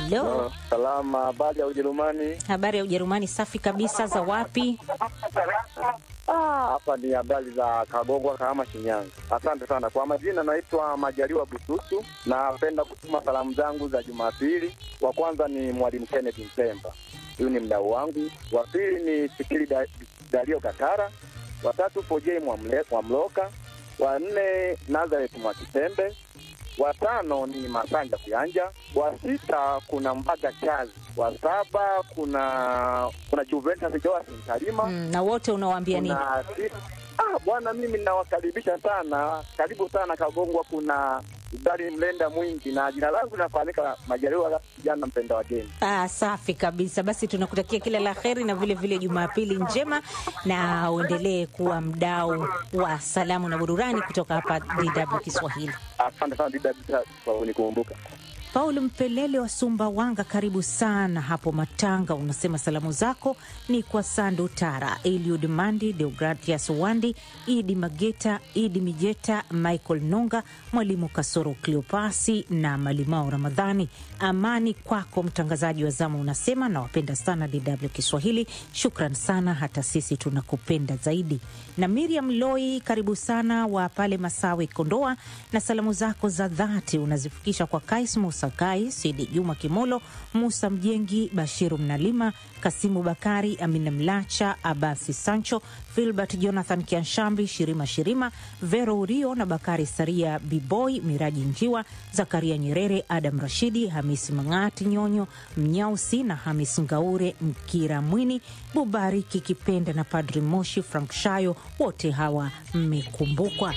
Halo, Salama, habari ya Ujerumani? habari ya Ujerumani? Safi kabisa. Za wapi? Ah, hapa ni habari za Kagongwa, Kahama, Shinyanga. Asante sana kwa majina, naitwa Majaliwa Bususu. Napenda kutuma salamu zangu za Jumapili. Wa kwanza ni Mwalimu Kenneth Mpemba, huyu ni mdau wangu. Wa pili ni Fikiri da, Dario Katara. Wa tatu Pojei Mwamle- Mwamloka. Wa nne Nazareth Mwakisembe. Wa tano ni Masanja Kuyanja. Wa sita kuna Mbaga Chazi. Wa saba kuna kuna Juventus Joasim Kalima. Mm, na wote unawaambia nini? Kuna si- ah, bwana, mimi nawakaribisha sana, karibu sana Kagongwa. Kuna udari mlenda mwingi, na jina langu linafahamika Majaliwa kijana mpenda wageni. Ah, safi kabisa. Basi tunakutakia kila la heri na vile vile Jumapili njema, na uendelee kuwa mdau wa salamu na burudani kutoka hapa DW Kiswahili. Asante sana Dida kwa kunikumbuka. Paul Mpelele wa Sumbawanga, karibu sana hapo Matanga. Unasema salamu zako ni kwa Sandu Tara, Eliud Mandi, Deogratias Wandi, Idi Mageta, Idi Mijeta, Michael Nonga, Mwalimu Kasoro Cleopasi na Malimao Ramadhani. Amani kwako mtangazaji wa zamu, unasema nawapenda sana DW Kiswahili. Shukran sana, hata sisi tunakupenda zaidi. Na Miriam Loi, karibu sana wa pale Masawi, Kondoa, na salamu zako za dhati unazifikisha kwa Kais Musa Kai, Sidi Juma Kimolo, Musa Mjengi, Bashiru Mnalima, Kasimu Bakari, Amina Mlacha, Abasi Sancho, Filbert Jonathan Kianshambi, Shirima Shirima, Vero Urio na Bakari Saria, Biboy Miraji Njiwa, Zakaria Nyerere, Adam Rashidi, Hamisi Mang'ati Nyonyo, Mnyausi na Hamis Ngaure, Mkira Mwini, Bubariki Kipenda na Padri Moshi Frank Shayo, wote hawa mmekumbukwa.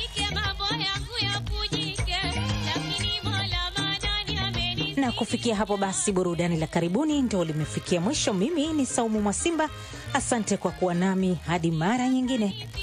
na kufikia hapo basi, burudani la karibuni ndo limefikia mwisho. Mimi ni Saumu Mwasimba, asante kwa kuwa nami hadi mara nyingine.